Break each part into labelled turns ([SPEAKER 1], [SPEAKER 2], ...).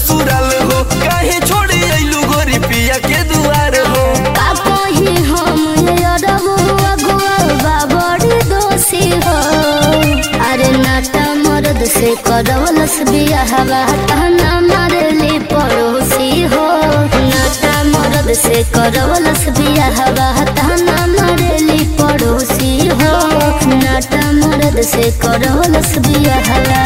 [SPEAKER 1] ससुराल हो काहे छोड़ी अइलू गोरी पिया के दुआर हो
[SPEAKER 2] का कही हम अरबो अगुआ बाबड़ी दोषी हो अरे नाटा मर्द से करवलस बियाहवा ताना मारली पड़ोसी हो नाटा मर्द से करवलस बियाहवा ताना मारली पड़ोसी हो नाटा मर्द से करवलस बियाहवा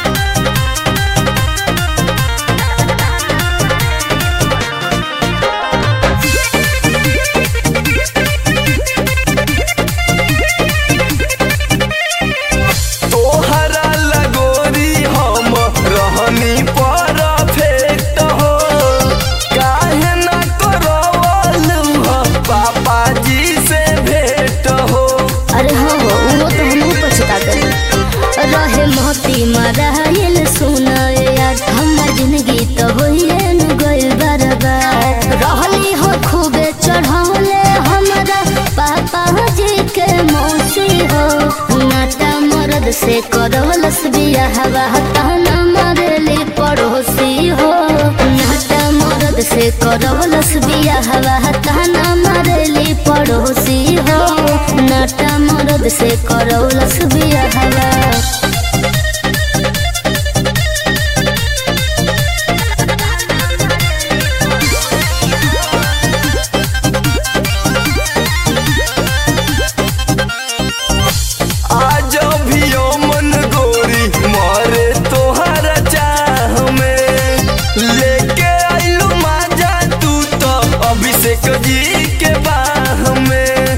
[SPEAKER 1] तोहरा लगोरी हम रहनी परफेक्ट हो काहे ना करवलू हो पापा जी से भेंट हो
[SPEAKER 2] अरे हाँ हो वो तो हमहू पछता कर रहे मोती मराइल सुना यार हमर जिंदगी तो होइए न गइल बर्बाद रहली हो खूबे चढ़ौले हमरा पापा जी के मौसी हो नाटा मर्द से करवलस बियाहवा ताना मारली पड़ोसी हो नाटा मर्द से करवलस बियाहवा ताना मारली पड़ोसी हो नाटा मर्द से करवलस बियाहवा
[SPEAKER 1] आज भी ओ मन गोरी मारे तोहरा चाह में लेके आइलू माजा तू तो अभिषेक जी के बाह में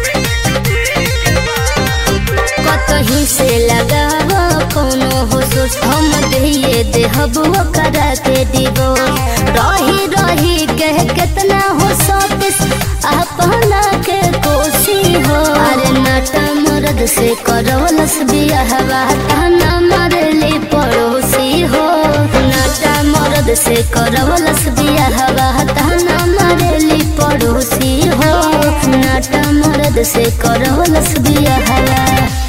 [SPEAKER 2] कतही से लगाव कोनो हो सोच हम दिए देहब करा के दिगो रही रही कह कितना हो सतीस अपना के कोसी हो अरे नाटा मर्द से करवलस बियाहवा ताना मारली पड़ोसी हो नाटा मर्द से करवलस बियाहवा ताना मारली पड़ोसी हो नाटा मर्द से करवलस बियाहवा